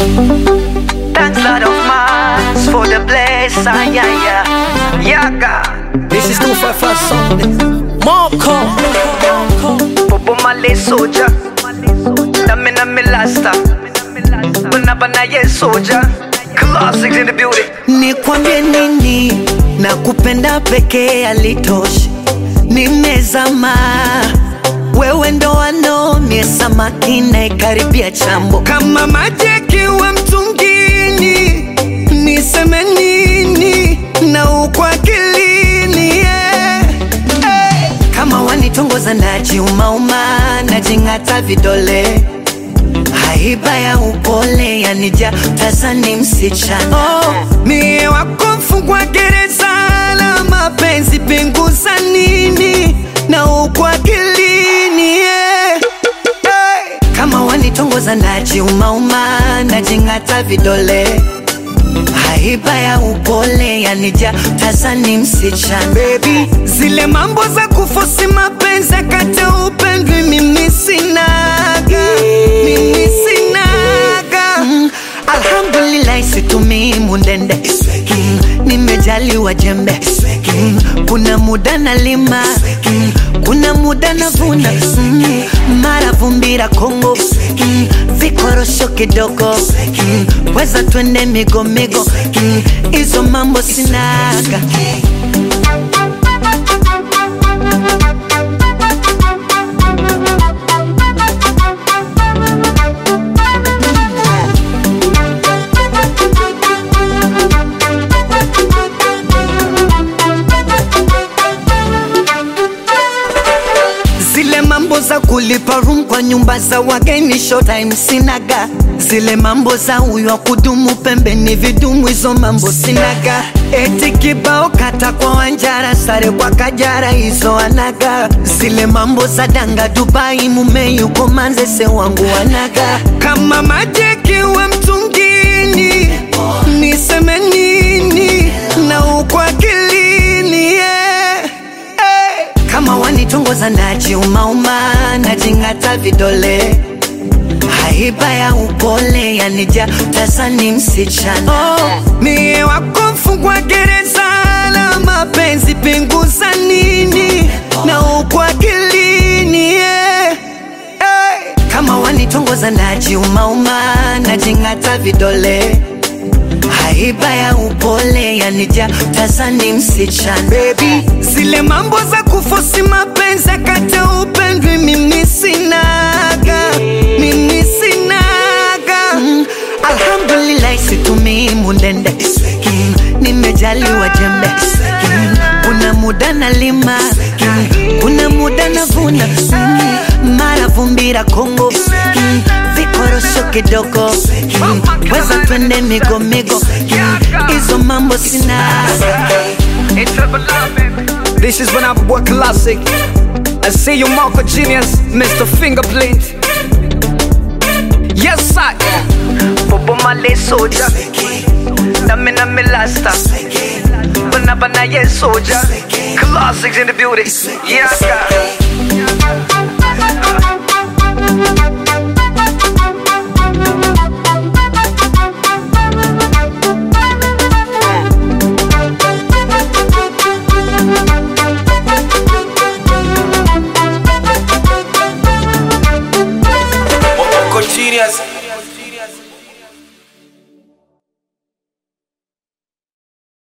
Thanks Lord of Mars for the bless, ah, yeah, yeah. Yeah, God. This is 255 Sunday. Marco. Bobo Male soldier. Dame na me lasta. Banabana ye soldier. Classics in the building. Nikwambie nini na kupenda pekee alitoshi, nimezama wewe ndo wanomie samaki naikaribia chambo kama maji yakiwa mtungini, niseme nini na ukwa akilini yeah. hey. Kama wanitongoza najiumauma, najing'ata vidole haiba ya upole yanija tazani msichana oh, mie wako mfungwa gereza la mapenzi pinguza nini na ukwa akilini yeah. hey. kama wanitongoza najiumauma najing'ata vidole haiba ya upole yanija tazani msichana Baby, zile mambo za kufosi mapenzi akate upendwi mimi sinaga mimi sinaga mm, alhamdulillah situmii mundende mm, nimejaliwa jembe mm, kuna muda nalima mm, kuna muda navuna mm, mara vumbira Kongo mm, vikorosho kidogo mm, weza twende migomigo hizo mm, mambo sinaga zile mambo za kulipa room kwa nyumba za wageni showtime sinaga zile mambo za huyo wa kudumu pembeni vidumu hizo mambo sinaga eti kibao kata kwa wanjara sare kwa kajara hizo anaga zile mambo za danga dubai mume yuko manzese wangu wanaga kama majekiwa mtungini niseme nini na uko akilini yeah. hey. kama wanitongoza najiumauma najing'ata vidole haiba ya upole yanija tazani msichana oh, mie wako mfungwa gereza la mapenzi pinguza nini na uko akilini yeah. hey. kama wanitongoza najiumauma najing'ata vidole haiba ya upole yanija tazani msichana Baby, zile mambo za kufosi mapenzi akate upendwi mimi sinaga mimi sinaga mm, alhamdulillah situmii mundende mm, nimejaliwa jembe mm, kuna muda nalima mm, kuna muda navuna mm, mara vumbira Kongo mm, vikorosho kidogo mm, weza twende migomigo hizo mm, mambo sinaga It's triple love, baby. This is when I work classic. I see you, Marco Genius, Mr. Fingerprint. Yes, I. Bobo Male soldier. Dame na me lasta. Banabana ye soldier. Classics in the building. Yeah, God.